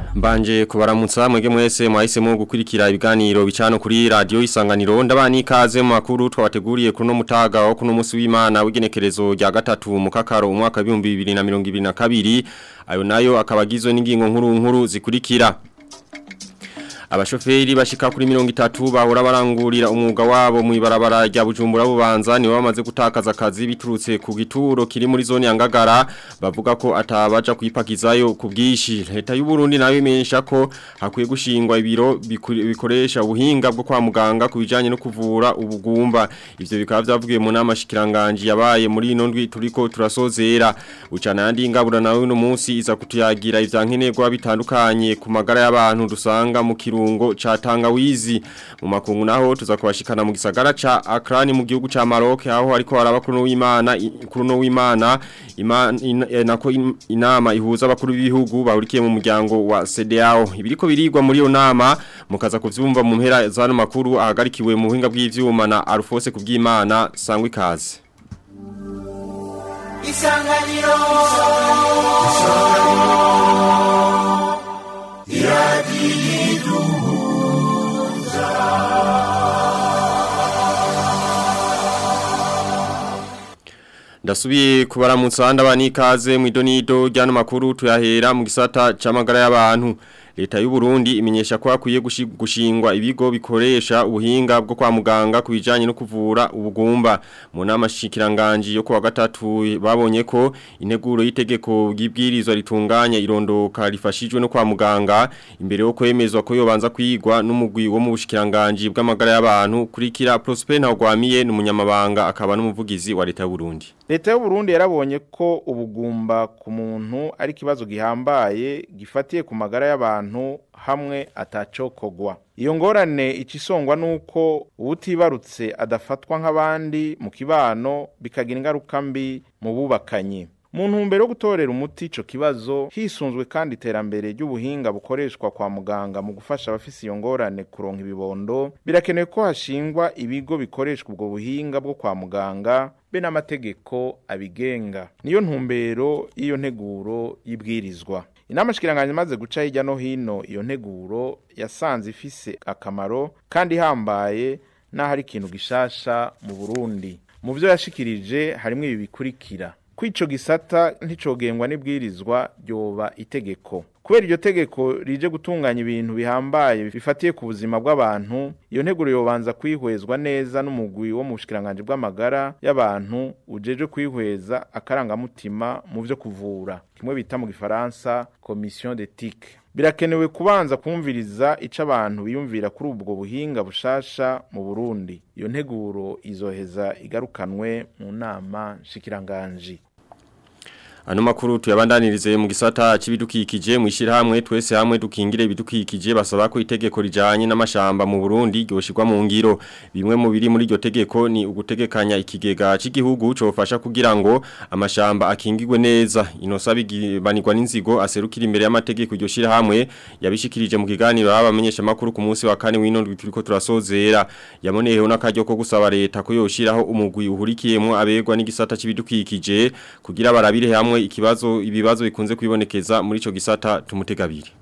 Mbanje kubaramutsa mwege mwese mwahisemo gukurikira ibiganiro bicano kuri radio isanganiro ndabani ikaze mu makuru twabateguriye kuno mutaga wo kuno musi w'Imana w'igenekerezo rya gatatu mu kakaro umwaka 2022 ayo nayo akabagizwe n'ingingo nkuru nkuru zikurikira Abashoferi bashika kuri mirongo itatu bahora barangurira umwuga wabo mu ibarabara rya Bujumbura bubanza niwe bamaze gutakaza akazi biturutse ku gituro kiri muri zone ya Ngagara bavuga ko atabaja kwipakizayo ku bwishi leta y'u Burundi nayo imenyesha ko hakwiye gushingwa ibiro bikoresha ubuhinga bwo kwa muganga kubijanye no kuvura ubugumba ivyo bikaba byavugiye mu nama shikiranganje yabaye muri ino ndwi turiko turasozera ucana yandi ingabura nawe no munsi iza kutuyagira ivyankenerwa bitandukanye ku magara y'abantu dusanga mu kiru kirungo cha tangawizi mu makungu naho tuzakubashikana mu gisagara ca Accra mu gihugu ca Maroc aho ariko haraba kuno w'Imana kuno w'Imana nako inama ihuza abakuru b'ibihugu bahurikiye mu muryango wa CEDEAO ibiriko birigwa muri yo nama mukaza kuvyumva mu mpera zano makuru ahagarikiwe mu buhinga bw'ivyuma na Alphonse kubw'Imana sangwa ikaze Isanganiro Isanganiro Ndasubiye kubaramutsa ndabani ikaze mu idonido ryano makuru tuyahera mu gisata c'amagara y'abantu Leta y'u Burundi imenyesha ko akwiye gushingwa ibigo bikoresha ubuhinga bwo kwa muganga kubijanye no kuvura ubugumba mu nama shikiranganje yo kuwa gatatu babonye ko integuro y'itegeko bw'ibwirizwa ritunganya irondoka rifashijwe no kwa muganga imbere yo kwemezwa ko yobanza kwigwa n'umugwi wo mu bushikiranganje bw'amagara y'abantu kurikira Prosper Ntagwamiye n'umunyamabanga akaba n'umuvugizi wa Leta y'u Burundi Leta y'u Burundi yarabonye ko ubugumba ku muntu ari kibazo gihambaye gifatiye ku magara y'abantu hamwe atacokogwa iyo ngorane icisongwa nuko ubutibarutse adafatwa nk'abandi mu kibano bikagira ingaruka mbi mu bubakanye mu ntumbero yo gutorera umuti ico kibazo hisunzwe kandi iterambere ry'ubuhinga bukoreshwa kwa muganga mu gufasha abafise iyo ngorane kuronka ibibondo birakenewe ko hashingwa ibigo bikoreshwa ubwo buhinga bwo kwa muganga be n'amategeko abigenga niyo ntumbero y'iyo nteguro y'ibwirizwa inama shikiranganje maze guca hirya no hino iyo nteguro yasanze ifise akamaro kandi ihambaye n'aho ari ikintu gishasha mu Burundi mu byo yashikirije harimo ibi bikurikira kwico gisata nticogengwa n'ibwirizwa ryoba itegeko kubera iryo tegeko rije gutunganya ibintu bihambaye bifatiye ku buzima bw'abantu iyo nteguro yobanza kwihwezwa neza n'umugwi wo mu bushikiranganje bw'amagara y'abantu ujeje kwihweza akarangamutima mu byo kuvura kimwe bita mu gifaransa commission d'éthique birakenewe kubanza kumviriza ico abantu biyumvira kuri ubwo buhinga bushasha mu Burundi iyo nteguro izoheza igarukanwe mu nama shikiranganje Ano makuru tuyabandanirize mu gisata c'ibidukikije mu ishirahamwe twese hamwe dukingire ibidukikije basaba ko itegeko rijanye n'amashamba mu Burundi ryoshirwa mu ngiro bimwe mu biri muri iryo tegeko ni ugutegekanya ikigega c'igihugu cofasha kugira ngo amashamba akingirwe neza inosabi gibanirwa n'inzigo aserukira imbere y'amategeko iryo shirahamwe yabishikirije mu kiganiro abamenyesha makuru ku munsi wa kane w'ino turiko turasozera yamoneyeho n'akaryo ko gusaba leta ko yoshiraho umugwi uhurikiyemo abegwa n'igisata c'ibidukikije kugira barabire hamwe ikibazo ibibazo bikunze kwibonekeza muri ico gisata tumutegabiri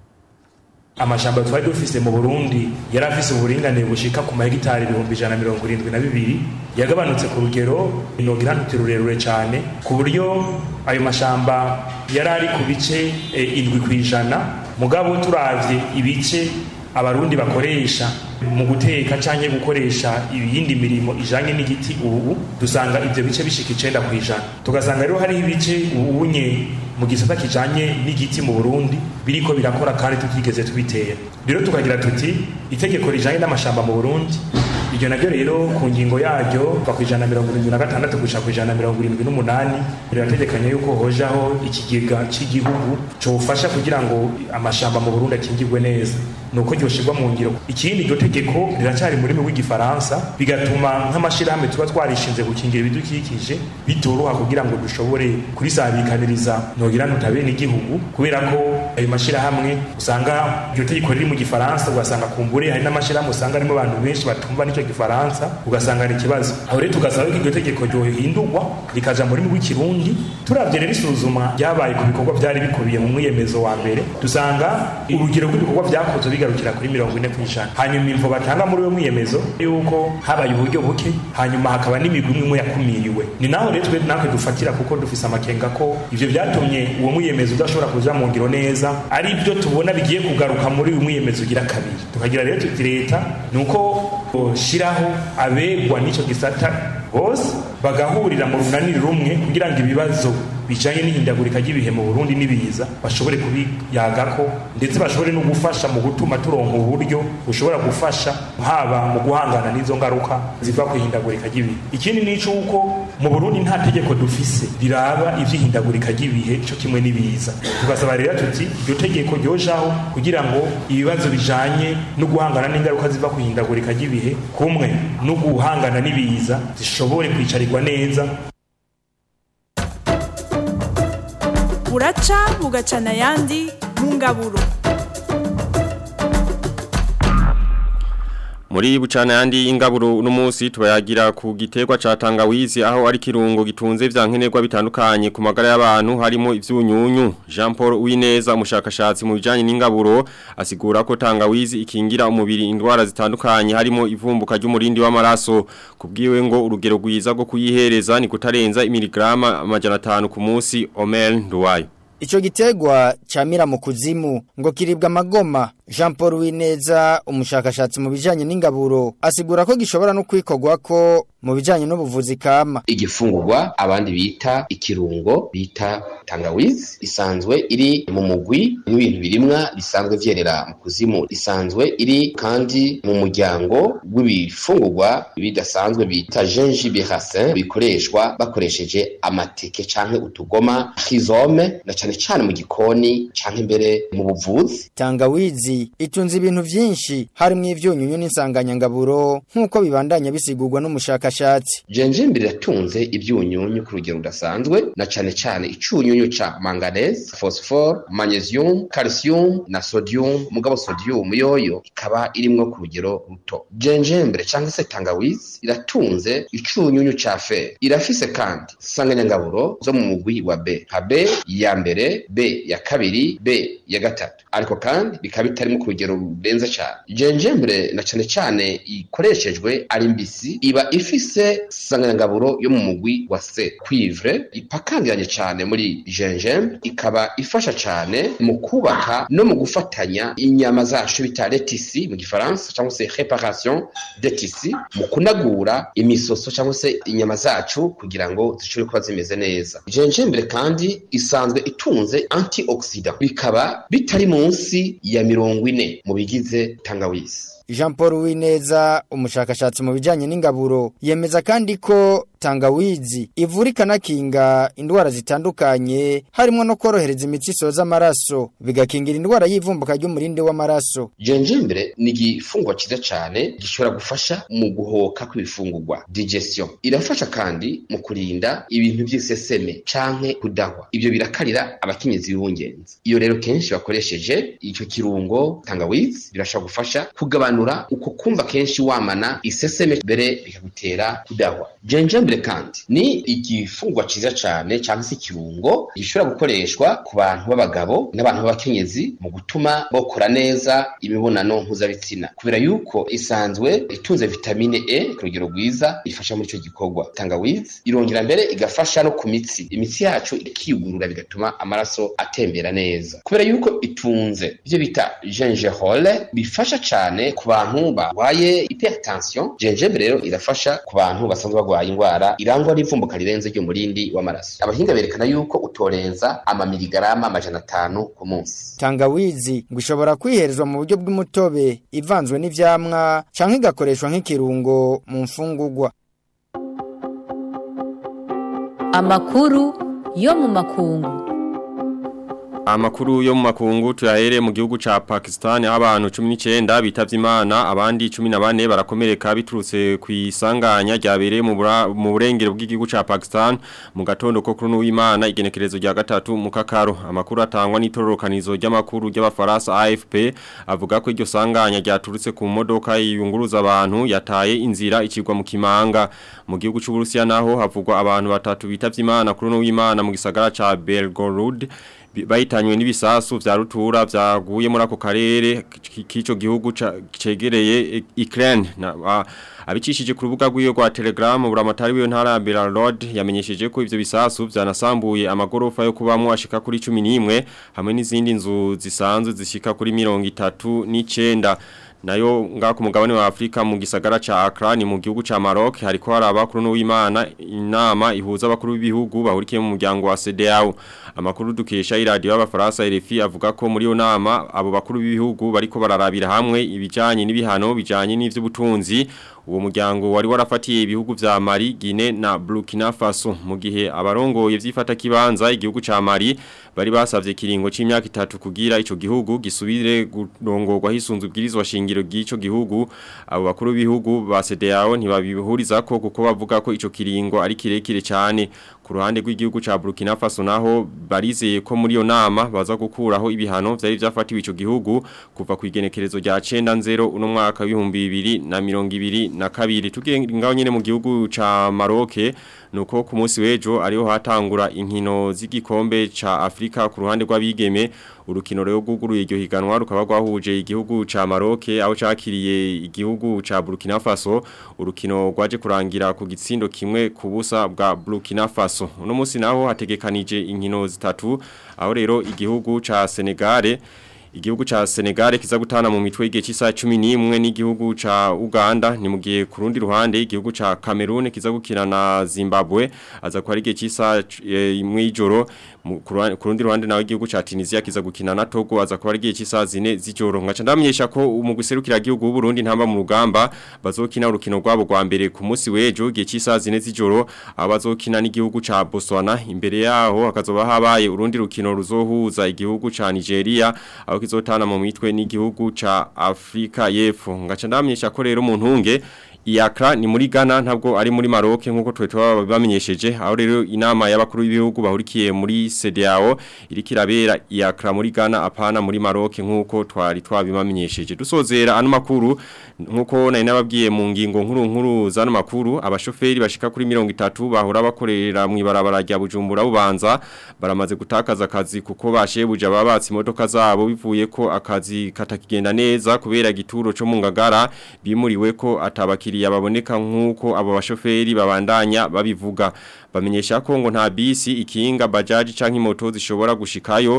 amashamba twari dufise mu Burundi yari afise uburinganire bushika ku mahegitari ibihumbi ijana mirongo irindwi na bibiri yagabanutse ku rugero inogira ntuti rurerure cyane ku buryo ayo mashamba yari ari ku bice e, indwi ku ijana mugabo turavye ibice abarundi bakoresha mu guteka canke gukoresha ibindi mirimo ijanye n'igiti ubu dusanga ivyo bice bishika icenda kwijana tugasanga rero hariho ibice ubunye mu gisata kijanye n'igiti mu Burundi biriko birakora kandi tutigeze tubitera rero tukagira tuti itegeko rijanye n'amashamba mu Burundi iryo naryo rero ku ngingo yaryo kuva ku ijana mirongo irindwi na gatandatu gushika ku ijana mirongo irindwi n'umunani rirategekanya yuko hojaho ikigega cy'igihugu cofasha kugira ngo amashamba mu Burundi akingirwe neza nuko ryoshirwa mu ngiro ikindi iryo tegeko riracari mu rurimi rw'igifaransa bigatuma nk'amashirahamwe tuba twarishinze gukingira ibidukikije bitoroha kugira ngo dushobore kurisabikaniriza nogira nutabe n'igihugu kubera ko ayo mashirahamwe usanga iryo tegeko riri mu gifaransa ugasanga kumbure hari n'amashirahamwe usanga arimo abantu benshi batumva n'ico gifaransa ugasanga ari ikibazo aho rero tugasaba ko iryo tegeko ryohindurwa rikaja mu rurimi rw'ikirundi turavye rero isuzuma ryabaye ku bikorwa vyari bikubiye mu mwiyemezo wa mbere dusanga urugero rw'ibikorwa vyakozwe bigarukira kuri mirongo ine kw'ijana hanyuma imvo batanga muri uwo mwiyemezo yuko habaye uburyo buke hanyuma hakaba n'imigwi imwe imwe yakumiriwe ni naho rero twe natwe dufatira kuko dufise amakenga ko ivyo vyatumye uwo mwiyemezo udashobora kuja mu ngiro neza ari byo tubona bigiye kugaruka muri uyu mwiyemezo ugira kabiri tukagira rero tuti leta ni uko shiraho abegwa n'ico gisata bose bagahurira mu runaniri rumwe kugira ngo ibibazo bijanye n'ihindagurika ry'ibihe mu Burundi n'ibiza bashobore kubiyagako ndetse bashobore no gufasha mu gutuma turonka uburyo bushobora gufasha haba mu guhangana n'izo ngaruka ziva ku ihindagurika ry'ibihe ikindi ni uko mu Burundi nta tegeko dufise riraba ivy'ihindagurika ry'ibihe cyo kimwe n'ibiza tugasaba rero tuti iryo tegeko ryojaho kugira ngo ibibazo bijanye no guhangana n'ingaruka ziva ku ihindagurika ry'ibihe kumwe no guhangana n'ibiza zishobore kwicarirwa neza buraca bugacana ayandi mu ngaburo Muri bucana yandi ingaburo uno munsi tubayagira ku giterwa ca tangawizi aho ari kirungo gitunze vyankenerwa bitandukanye ku magara y'abantu harimo ivyunyunyu Jean Paul Uwineza umushakashatsi mu bijanye n'ingaburo asigura ko tangawizi ikingira umubiri indwara zitandukanye harimo ivumbuka ry'umurindi w'amaraso kubwiwe ngo urugero rwiza rwo kuyihereza ni kutarenza imiligrama amajana 5 ku munsi Omer Nduwayo Icho gitegwa camira mu kuzimu ngo kiribwa amagoma Jean Paul Wineza umushakashatsi mu bijanye n'ingaburo asigura ko gishobora no kwikogwa ko mu bijanye n'ubuvuzi kama igifungurwa abandi bita ikirungo bita tangawizi isanzwe iri mu mugwi n'ibintu birimwa bisanzwe vyerera mu kuzimu isanzwe iri kandi mu muryango w'ibifungurwa bidasanzwe bita gingibre racin bikoreshwa bakoresheje amateke canke utugoma rhizome na cane cane mu gikoni canke imbere mu buvuzi tangawizi itunze ibintu vyinshi harimwo ivyunyunyu n'insanganyangaburo nk'uko bibandanya bisigurwa n'umushakashatsi gingibre iratunze ivyunyunyu ku rugero rudasanzwe na cane cane icunyunyu ca manganese phosphore magnesium calcium na sodium mugabo sodium yoyo ikaba irimwo ku rugero ruto gingibre canke se tangawizi iratunze icunyunyu ca fer irafise kandi insanganyangaburo zo mu mugwi wa B nka B ya mbere B ya kabiri B ya gatatu ariko kandi bikaba bitarimo ku rugero rurenze cyane gingibre na cane cane ikoreshejwe ari mbisi iba ifise insanganyangaburo yo mu mugwi wa C cuivre ipakangiranye cyane muri gingibre ikaba ifasha cyane mu kubaka no mu gufatanya inyama zacu bita letisi mu gifaransa cyangwa se réparation de tisi mu kunagura imisoso cyangwa se inyama zacu kugira ngo zishobore kuba zimeze neza gingibre kandi isanzwe itunze antioxidant bikaba bitari munsi ya mirongo ine mu bigize tangawizi Jean Paul Wineza umushakashatsi mu bijanye n'ingaburo yemeza kandi ko tangawizi ivura ikanakinga indwara zitandukanye harimo no korohereza imitsi isoza amaraso bigakingira indwara y'ivumbuka ry'umurindi w'amaraso gingibre ni igifungwa cyiza cyane gishobora gufasha mu guhoka kw'ibifungurwa digestion irafasha kandi mu kurinda ibintu by'iseseme canke kudahwa ibyo birakarira abakenyezi b'ibungenzi iyo rero kenshi bakoresheje icyo kirungo tangawizi birashobora gufasha kugabanura uko kumva kenshi wamana iseseme mbere bikagutera kudahwa gingibre kandi ni igifungwa ciza cane cyangwa se ikirungo gishobora gukoreshwa ku bantu b'abagabo n'abantu b'abakenyezi mu gutuma bokora neza imibonano mpuzabitsina kubera yuko isanzwe itunze vitamine E ku rugero rwiza ifasha muri ico gikorwa tangawizi irongera mbere igafasha no ku mitsi imitsi yacu ikiyugurura bigatuma amaraso atembera neza kubera yuko itunze ivyo bita gingerole bifasha cane ku bantu barwaye hypertension gingembre rero irafasha ku bantu basanzwe barwaye indwara irangwa n'ivumbuka rirenze ry'umurindi w'amaraso abahinga berekana yuko utorenza amamiligarama amajana atanu ku munsi tangawizi ngo ishobora kwiherezwa mu buryo bw'umutobe ivanzwe n'ivyamwa canke igakoreshwa nk'ikirungo mu mfungurwa amakuru yo mu makungu Amakuru yo mu makungu tuyahere mu gihugu ca Pakistan abantu 19 bitavye Imana abandi 14 barakomereka biturutse ku isanganya ryabereye mu mu burengero bw'igihugu ca Pakistan mu gatondo ko kuri w'Imana igenekerezo rya gatatu mu kakaro amakuru atangwa n'itororokanizo ry'amakuru ry'abafaransa AFP avuga ko iryo sanganya ryaturutse ku modoka yiyunguruza abantu yataye inzira ikigwa mu kimanga mu gihugu c'u Burusiya naho havugwa abantu batatu bitavye Imana kuri w'Imana mu gisagara ca Belgorod bahitanywe n'ibisasu vya rutura vyaguye muri ako karere k'ico gihugu cegereye Ukraine abicishije ku rubuga rw'iyo rwa Telegram buramatari w'iyo ntara ya Belgorod yamenyesheje ko ivyo bisasu vyanasambuye amagorofa yo kubamwo ashika kuri 11 hamwe n'izindi nzu zisanzwe zishika kuri 39 nayo nga ku mugabane wa Afrika mu gisagara ca Accra ni mu gihugu ca Maroc hariko haraba kuri no w'Imana inama ihuza abakuru b'ibihugu bahurikiye mu muryango wa CEDEAO amakuru dukesha iradio y'abafaransa RFI avuga ko muri yo nama abo bakuru b'ibihugu bariko bararabira hamwe ibijanye n'ibihano bijanye n'ivy'ubutunzi uwo muryango wari warafatiye ibihugu vya Mali, Guinea na Burkina Faso mu gihe abarongoye vyifata kibanza igihugu ca Mali bari basavye kiringo c'imyaka itatu kugira ico gihugu gisubire kurongorwa hisunzwe bwirizwa shingiro gico gihugu abo bakuru b'ibihugu ba CEDEAO ntibabihuriza ko kuko bavuga ko ico kiringo ari kirekire cyane ku ruhande rw'igihugu ca Burkina Faso naho barizeye ko muri yo nama baza gukuraho ibihano vyari vyafatiwe ico gihugu kuva ku igenekerezo rya 90 uno mwaka w'ibihumbi 2022 na kabiri tugengaho nyene mu gihugu ca Maroc nuko ku munsi wejo ariho hatangura inkino z'igikombe ca Afrika ku ruhande rw'abigeme urukino rero guguruye iryo higanwa rukaba rwahuje igihugu ca Maroc aho cakiriye igihugu ca Burkina Faso urukino rwaje kurangira ku gitsindo kimwe ku busa bwa Burkina Faso uno munsi naho hategekanije inkino zitatu aho rero igihugu ca Senegal Igihugu cha Senegal kiza gutana mu mitwe y'igihe cy'isa 11 n'igihugu ca Uganda ni mu gihe ku rundi ruhande igihugu ca Cameroon kiza gukina na Zimbabwe aza ko ari igihe cy'isa imwe y'ijoro ku rundi ruhande nawe igihugu ca Tunisia kiza gukina na Togo aza ko ari igihe cy'isa 4 z'ijoro ngaca ndamenyesha ko mu guserukira igihugu w'u Burundi ntamba mu rugamba bazokina urukino rwabo rwa mbere ku munsi w'ejo igihe cy'isa 4 z'ijoro abazokina n'igihugu ca Botswana imbere yaho hakazoba habaye urundi rukino ruzohuza igihugu ca Nigeria aho kizotana mu mitwe n'igihugu ca Afrika y'Epfo ngaca ndamenyesha ko rero mu ntunge Iakra ni muri Ghana ntabwo ari muri Maroc nkuko twe twabamenyesheje aho rero inama y'abakuru b'ibihugu bahurikiye muri CEDEAO iriko irabera Iakra muri Ghana apana muri Maroc nkuko twari twabimamenyesheje dusozera ano makuru nkuko nari nababwiye mu ngingo nkuru nkuru zano makuru abashoferi bashika kuri 30 bahora bakorera mu ibarabara rya Bujumbura bubanza baramaze gutakaza akazi kuko bashebuja babatse imodoka zabo bivuye ko akazi katakigenda neza kubera gituro cyo mu ngagara bimuriwe ko atabakiri abakiriya baboneka nkuko abo bashoferi babandanya babivuga bamenyesha ko ngo nta bisi ikinga bajaji canke moto zishobora gushikayo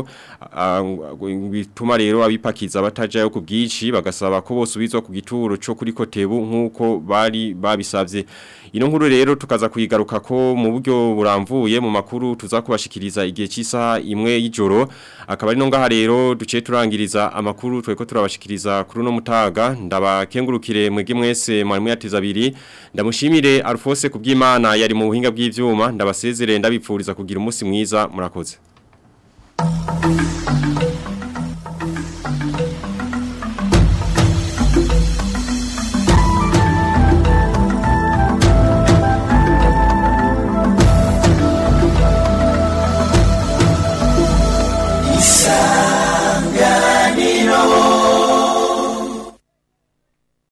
bituma rero abipakiza batajayo ku bwinshi bagasaba ko bosubizwa ku gituro cyo kuri kotebu nkuko bari babisavye ino nkuru rero tukaza kuyigaruka ko mu buryo buramvuye mu makuru tuza kubashikiriza igihe cy'isaha imwe y'ijoro akaba ari no ngaha rero duce turangiriza amakuru tweko turabashikiriza kuri no mutaga ndabakengurukire mwege mwese mwarimu yateza abiri ndamushimire Alphonse kubw'Imana yari mu buhinga bw'ivyuma ndabasezerere ndabipfuriza kugira umunsi mwiza murakoze